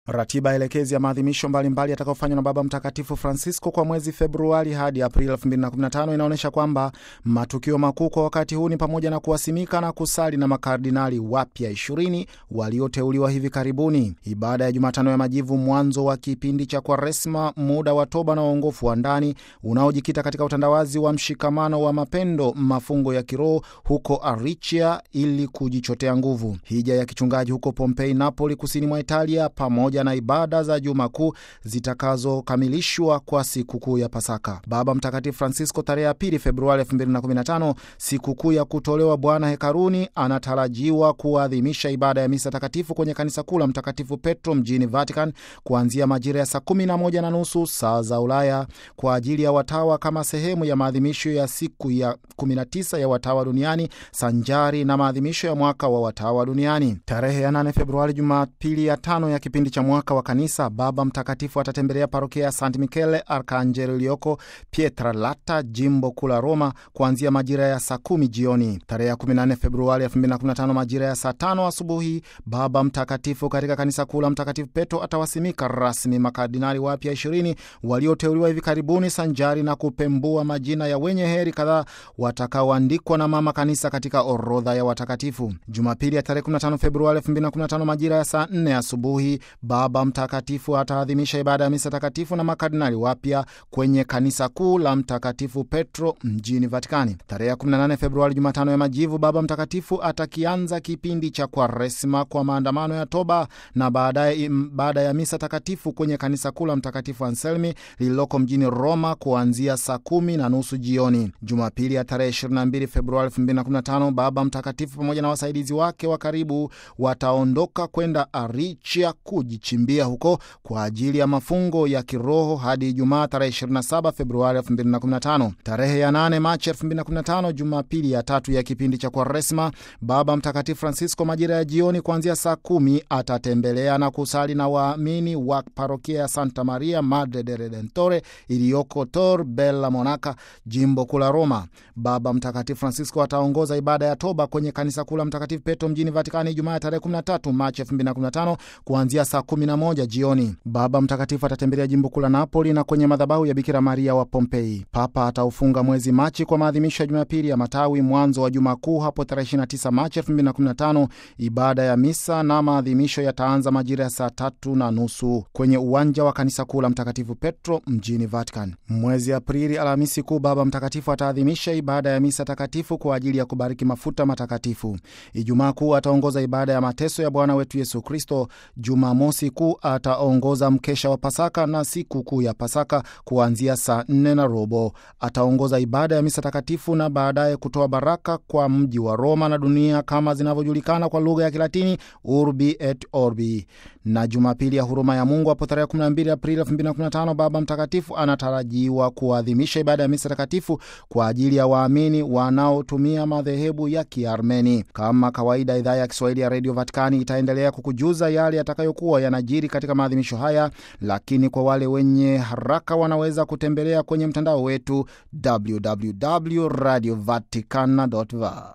Ratiba elekezi ya maadhimisho mbalimbali yatakayofanywa na Baba Mtakatifu Francisco kwa mwezi Februari hadi Aprili 2015 inaonyesha kwamba matukio makuu kwa wakati huu ni pamoja na kuwasimika na kusali na makardinali wapya 20 walioteuliwa hivi karibuni, ibada ya Jumatano ya Majivu, mwanzo wa kipindi cha Kwaresma, muda wa toba na uongofu wa ndani unaojikita katika utandawazi wa mshikamano wa mapendo, mafungo ya kiroho huko Aricia ili kujichotea nguvu, hija ya kichungaji huko Pompei, Napoli, kusini mwa Italia, pamoja na ibada za Juma Kuu zitakazokamilishwa kwa sikukuu ya Pasaka. Baba Mtakatifu Francisco tarehe ya pili Februari 2015, sikukuu ya kutolewa Bwana hekaruni, anatarajiwa kuadhimisha ibada ya misa takatifu kwenye kanisa kuu la Mtakatifu Petro mjini Vatican kuanzia majira ya saa kumi na moja na nusu saa za Ulaya kwa ajili ya watawa kama sehemu ya maadhimisho ya siku ya 19 ya watawa duniani sanjari na maadhimisho ya mwaka wa watawa duniani. Tarehe ya 8 Februari, Jumapili ya tano ya kipindi cha mwaka wa kanisa, Baba Mtakatifu atatembelea parokia ya Sant Michele Arcangelo iliyoko Pietralata, jimbo kuu la Roma, kuanzia majira ya saa kumi jioni. Tarehe ya 14 Februari 2015 majira ya saa tano asubuhi, Baba Mtakatifu katika kanisa kuu la Mtakatifu Petro atawasimika rasmi makardinali wapya 20 walioteuliwa hivi karibuni, sanjari na kupembua majina ya wenye heri kadhaa watakaoandikwa na mama kanisa katika orodha ya watakatifu. Jumapili ya tarehe 15 Februari 2015 majira ya saa 4 asubuhi Baba Mtakatifu ataadhimisha ibada ya misa takatifu na makardinali wapya kwenye kanisa kuu la Mtakatifu Petro mjini Vatikani. Tarehe 18 Februari, Jumatano ya Majivu, Baba Mtakatifu atakianza kipindi cha Kwaresma kwa maandamano ya toba na baadaye baada ya misa takatifu kwenye kanisa kuu la Mtakatifu Anselmi lililoko mjini Roma kuanzia saa kumi na nusu jioni. Jumapili ya tarehe 22 Februari 2015 Baba Mtakatifu pamoja na wasaidizi wake wa karibu wataondoka kwenda Aricia kujichimbia huko kwa ajili ya mafungo ya kiroho hadi Ijumaa tarehe 27 Februari 2015. Tarehe ya 8 Machi 2015, Jumapili ya tatu ya kipindi cha Kwaresma, Baba Mtakatifu Francisco majira ya jioni kuanzia saa kumi atatembelea na kusali na waamini wa parokia ya Santa Maria Madre de Redentore iliyoko Tor Bella Monaca, jimbo kuu la Roma. Baba Mtakatifu Francisco ataongoza ibada ya toba kwenye kanisa kuu la Mtakatifu Petro mjini Vatikani Ijumaa ya tarehe 13 Machi 2015 kuanzia saa 11 jioni. Baba Mtakatifu atatembelea jimbo kuu la Napoli na kwenye madhabahu ya Bikira Maria wa Pompei. Papa ataufunga mwezi Machi kwa maadhimisho ya Jumapili ya Matawi, mwanzo wa Juma Kuu hapo tarehe 29 Machi 2015. Ibada ya misa na maadhimisho yataanza majira ya saa tatu na nusu kwenye uwanja wa kanisa kuu la Mtakatifu Petro mjini Vatican. Mwezi Aprili, Alhamisi Kuu, Baba Mtakatifu ataadhimisha ibada ya misa takatifu kwa ajili ya kubariki mafuta matakatifu. Ijumaa Kuu ataongoza ibada ya mateso ya Bwana wetu Yesu Kristo. Jumamosi Kuu ataongoza mkesha wa Pasaka na siku kuu ya Pasaka kuanzia saa nne na robo. Ataongoza ibada ya misa takatifu na baadaye kutoa baraka kwa mji wa Roma na dunia kama zinavyojulikana kwa lugha ya Kilatini, Urbi et Orbi. Na Jumapili ya huruma ya Mungu hapo tarehe 12 Aprili 2015 Baba Mtakatifu anatarajiwa kuadhimisha ibada ya misa takatifu kwa ajili ya waamini wanaotumia madhehebu ya Kiarmeni. Kama kawaida, idhaa ya Kiswahili ya redio Vatikani itaendelea kukujuza yale yatakayokuwa yanajiri katika maadhimisho haya, lakini kwa wale wenye haraka wanaweza kutembelea kwenye mtandao wetu www.radiovaticana.va.